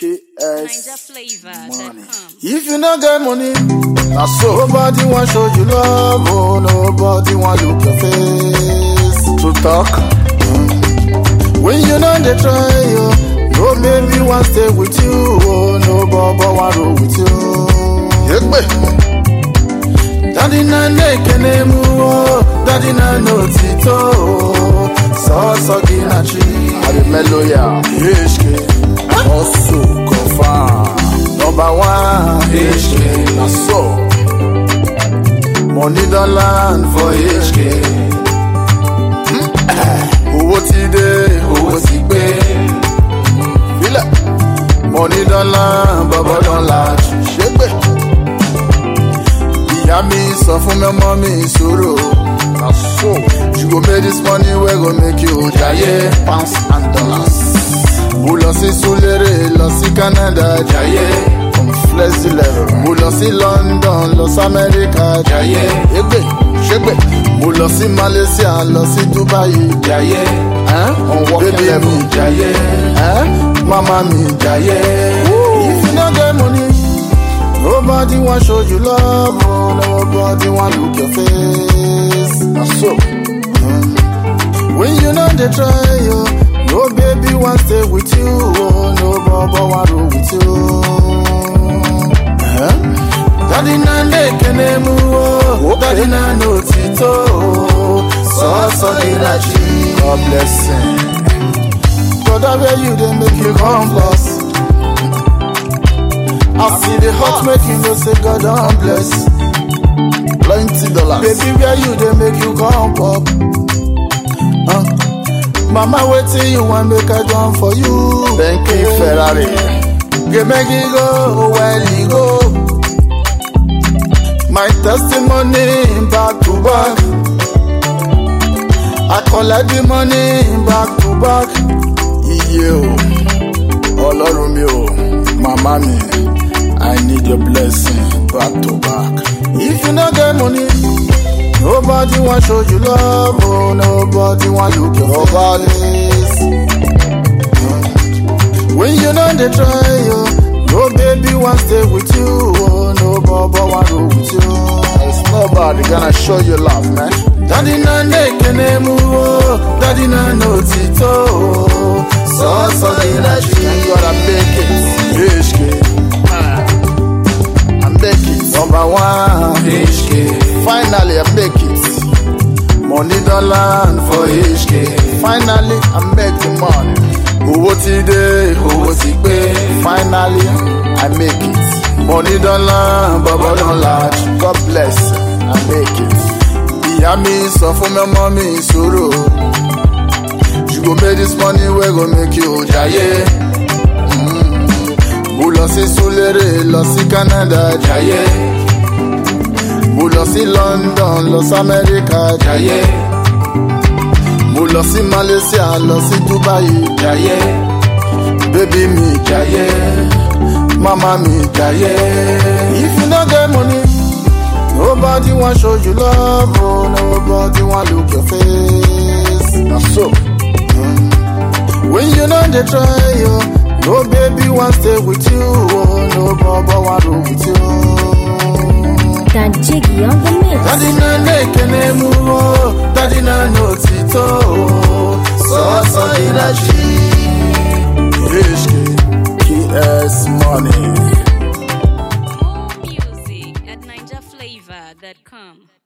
Ninja KS flavor money. that come. If you no get money, na so nobody want show you love, oh nobody want look your face. True talk. Mm. When you know they try you, no baby want stay with you, oh no baba want roll with you. Yegbe. Daddy na nekene mu, oh daddy na no tito, oh so so ginachi. I be mellow ya, HK. Also confirm. Number one, HK, na so. Money don land for HK. Owó ti dé, owó ti gbé. Filẹ̀. Money don land, bọ̀bọ̀ don large. Ṣégbè. Ìyá mi sọ fún mi ọmọ mi ìṣòro. Na so. You go make this money wey go make you jayé. Pounds and dollars. Mo lọ sí Súlérè, lọ sí Canada, jayé. From flexi level. Mo lọ sí London, lọ sí Amẹ́ríkà, jayé. Égbè, ṣégbè. Mo lọ sí Malaysia, lọ sí Dubai, jayé. On working Baby level, mi jayé. Mama mi jayé. If you no get money, nobody wan show you love, oh, nobody wan look your face. Na so. When you know they try you, no baby want stay with you, oh no baba want roll with you. Huh? Daddy na nekene mu, oh daddy na no tito, oh so so ginachi. God bless him. Brother where you dey make you come plus. I see the hot make you know say God don bless. Plenty dollars. Baby where you dey make you come pop. Uh, Mama, waiting you want make I done for you. Bentley Ferrari. Get make it go, well you go. My testimony back to back. I collect the money back to back. Iye o, Ọlọ́run mi o, màmá mi, I need your blessing back to back. If you no get money, Nobody want show you love, oh nobody want look your face. When you know they try you, no baby want stay with you, oh no baba want roll with you. It's nobody gonna show you love, man. Daddy na nekene mu, oh, daddy na no tito, oh, so so ginachi. Thank God I make it, HK. I make it, number one, HK. Finally I make it. Money don land for HK. Finally I make the money. Owó ti dé, owó ti gbé. Finally I make it. Money don land, bọ̀bọ̀ don large. God bless, I make it. Ìyá mi sọ fún mi ọmọ mi ìṣòro. You go make this money wey go make you jayé. Mo lọ sí Súlérè, lọ sí Canada, jayé. Mo lọ sí London, lọ sí Amẹ́ríkà, jayé. Mo lọ sí Malaysia, lọ sí Dubai, jayé. Baby mi jayé. Mama mi jayé. If you no get money, nobody wan show you love, oh nobody wan look your face. Na so. When you know they try you, no baby want stay with you, oh no baba want roll with you. That Jiggy on the mix. Daddy na nekene mu, oh, daddy na no tito, oh, so so ginachi. HK, KS money. More music at ninjaflavor.com.